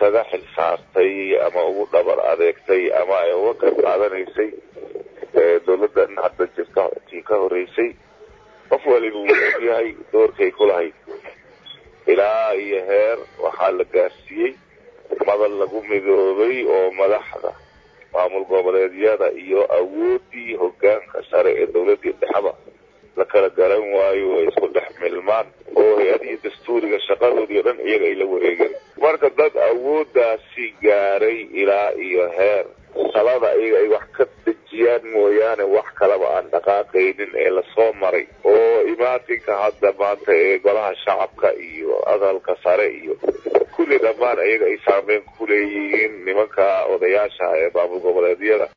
isaga xil saartay ama ugu dhabar adeegtay ama ay uga qayb qaadanaysay dowladdan hadda jirta tii ka horeysay qof waliba wuu ogyahay doorkay ku lahayd ilaa iyo heer waxaa la gaarsiiyey madal lagu midoobay oo madaxda maamul goboleedyada iyo awooddii hogaanka sare ee dowladdii dhexaba la kala garan waayo ay isku dhex milmaan oo hay-adihii dastuuriga shaqadoodii o dhan iyaga ay la wareegeen marka dad awooddaasi gaaray ilaa iyo heer salada iyaga ay wax ka dejiyaan mooyaane wax kalaba aan dhaqaaqaynin ee lasoo maray oo imaatinka hadda maanta ee golaha shacabka iyo aqalka sare iyo kulli dhammaan iyaga ay saameyn ku leeyihiin nimanka odayaasha ee maamul goboleedyada